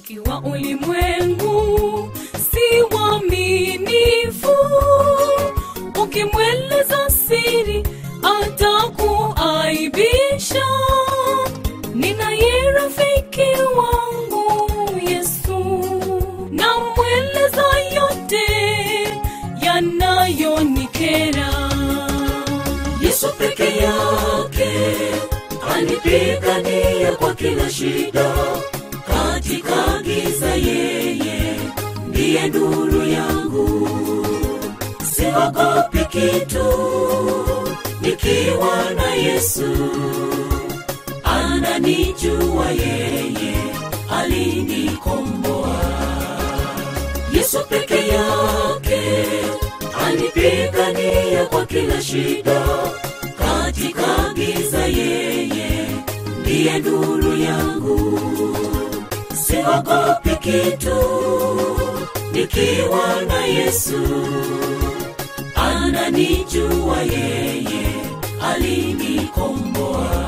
rafiki wa ulimwengu si waaminifu ukimweleza siri atakuaibisha ninaye rafiki wangu yesu namweleza yote yanayonikera yesu peke yake anipigania kwa kila shida katika giza yeye ndiye nuru yangu siogopi kitu nikiwa na yesu ananijua yeye alinikomboa yesu peke yake anipigania kwa kila shida katika giza yeye ndiye nuru yangu siogopi kitu nikiwa na yesu ananijua yeye alinikomboa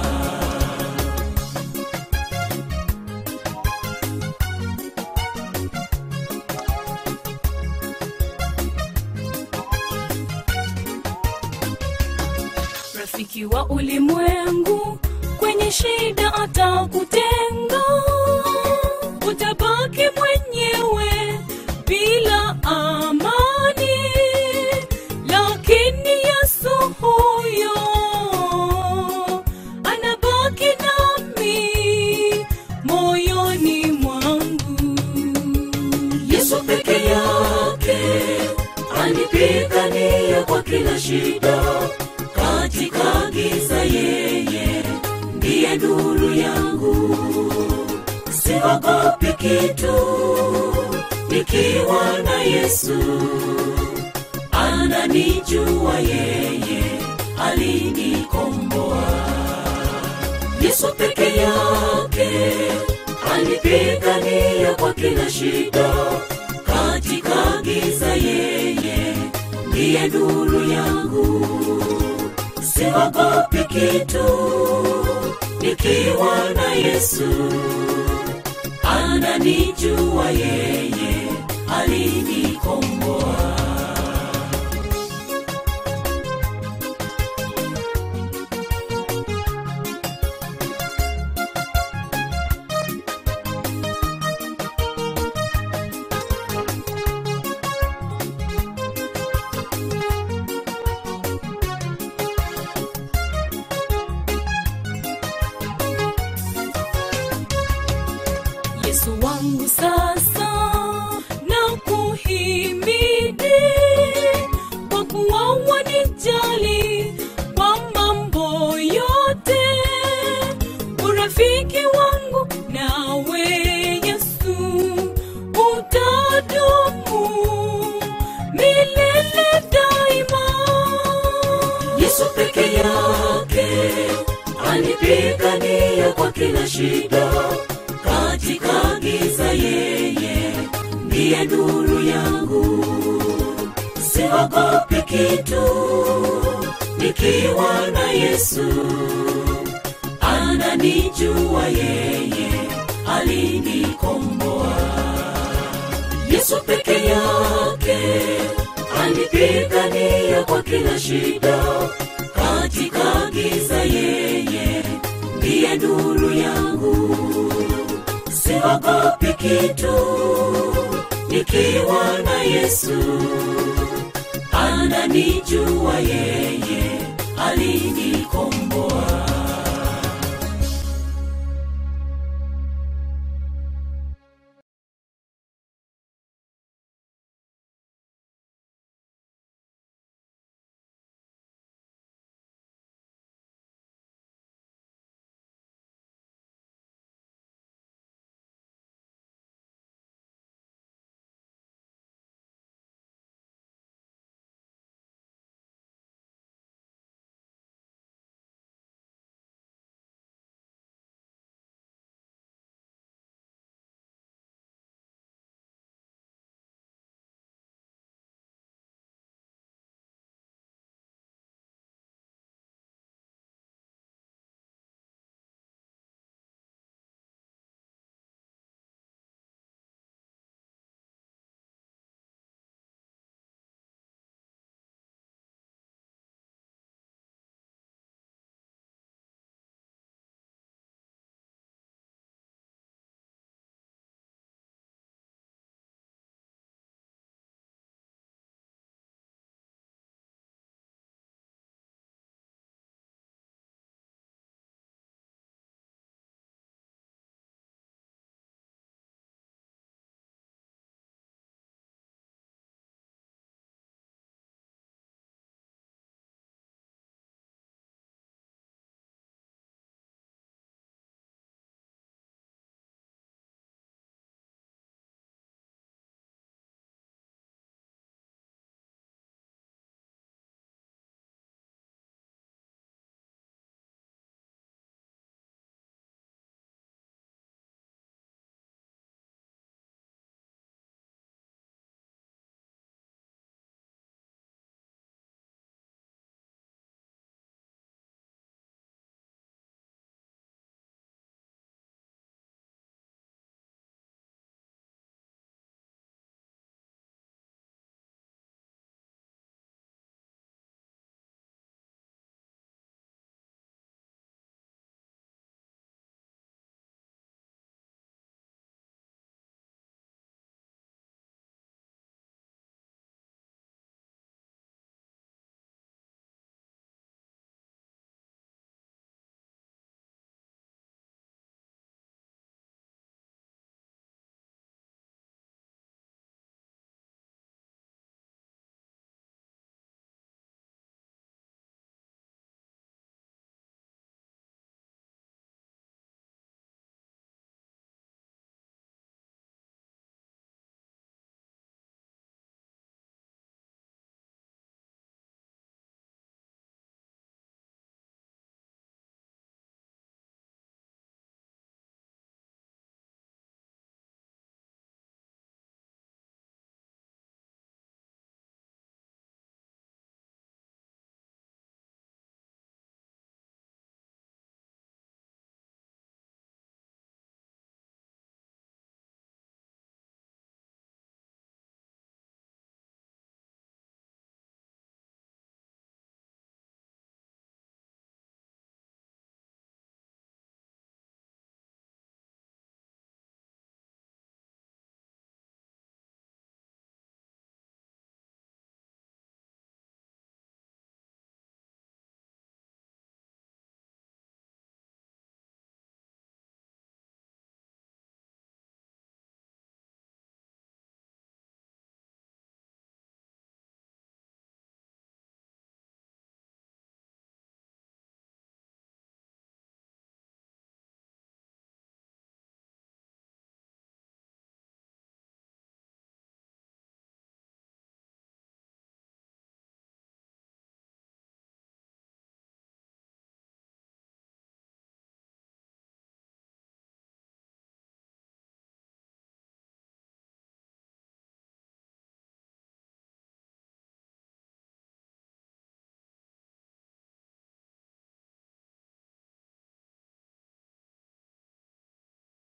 rafiki wa ulimwengu kwenye shida atakutenga utabaki mwenyewe bila amani lakini yesu huyo anabaki nami moyoni mwangu yesu peke yake anipigania kwa kila shida katika giza yeye ndiye nuru yangu siogopi kitu nikiwa na yesu ananijua yeye alinikomboa yesu peke yake anipigania kwa kila shida katika giza yeye ndiye nuru yangu siogopi kitu nikiwa na yesu ananijua yeye alinikomboa yesu wangu sasa na kuhimidi kwa kuwa wanijali kwa mambo yote urafiki wangu nawe yesu utadumu milele daima yesu peke yake anipigania kwa kila shida katika giza yeye ndiye nuru yangu siogopi kitu nikiwa na yesu ananijua yeye alinikomboa yesu peke yake anipigania kwa kila shida katika giza yeye ndiye nuru yangu siogopi kitu nikiwa na yesu ananijua yeye alinikomboa